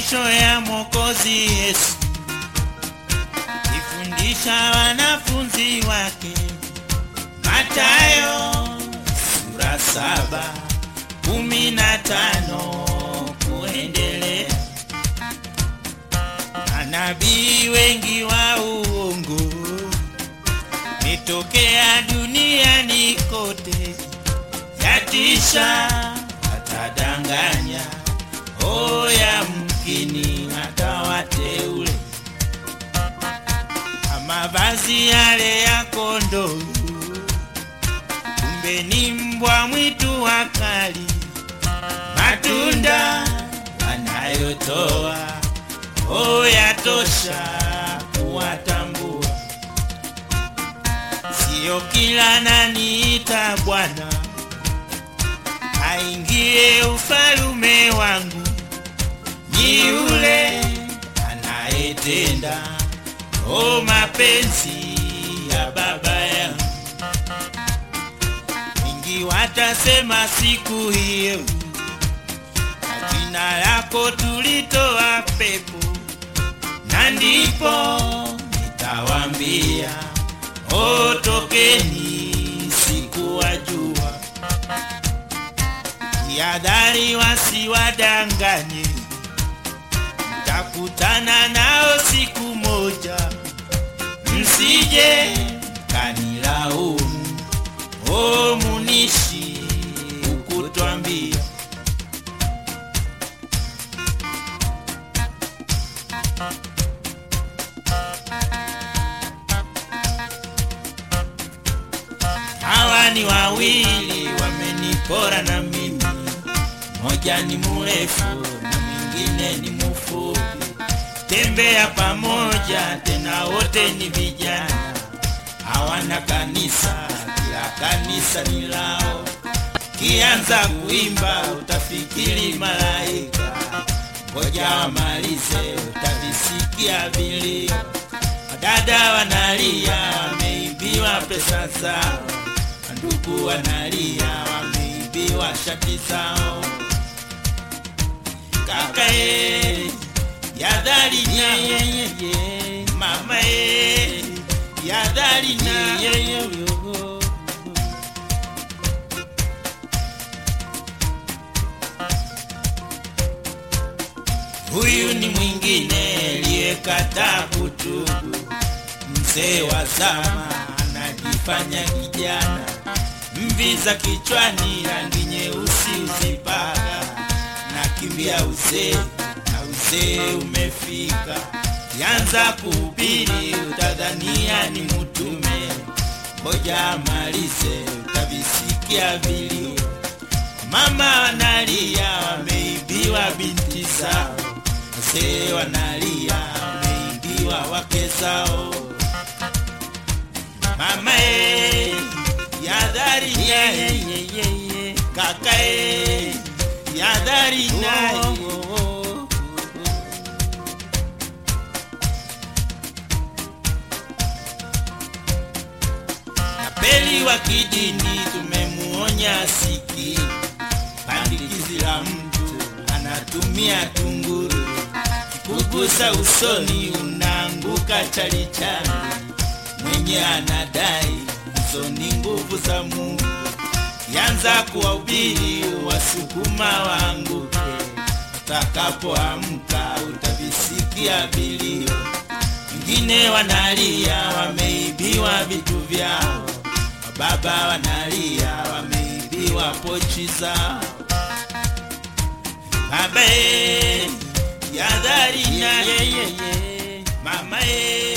mafundisho ya Mwokozi Yesu, ifundisha wanafunzi wake. Mathayo sura saba kumi na tano kuendelea. Manabii wengi wa uongo metokea duniani kote, yatisha atadanganya, oya mkini hata wateule mavazi yale ya kondoo, kumbe ni mbwa mwitu wakali. Matunda wanayotoa o yatosha kuwatambua. Sio kila naniita Bwana aingie ufalume wangu, ni yule anayetenda o mapenzi ya Baba yangu. Wengi watasema siku hiyo, kwa jina lako tulitoa pepo, na ndipo nitawambia o, tokeni, sikuwajua. Jihadhari wasiwadanganye, mtakutana nao siku moja, msije kanilaumu. O munishi ukutwambia hawa ni wawili wamenipora na mimi, moja ni mrefu na mwingine ni mfupi. Tembea pamoja tena, wote ni vijana, hawana kanisa, kila kanisa ni lao. Kianza kuimba utafikiri malaika, ngoja wamalize utavisikia vilio. Wadada wanalia wameibiwa pesa zao, ndugu wanalia wameibiwa shati zao. Kaka e, yadhari na mama e, yadhari na Huyu ni mwingine aliyekataa kutubu, mzee wa zama anajifanya kijana, mvi za kichwani, rangi nyeusi uzipaka, nakimbia uzee na uzee umefika. Yanza kuhubiri utadhania ni mtume, ngoja amalize utavisikia vilio. Mama wanalia wameibiwa binti zao, wazee wanalia wameibiwa wake zao. Mama e, yadhari naye, kaka e, yadhari naye. Tapeli wa kidini tumemuonya siki, pandikizi la mtu anatumia tunguru, kikugusa usoni unaanguka chalichali. Mwenye anadai hizo ni nguvu za Mungu, yanza kuwahubiri wasukuma waanguke. Utakapoamka utavisikia vilio, wengine wanalia wameibiwa vitu vyao, wababa wanalia wameibiwa pochi zao. Baba e, yadhari na yeye, mama e,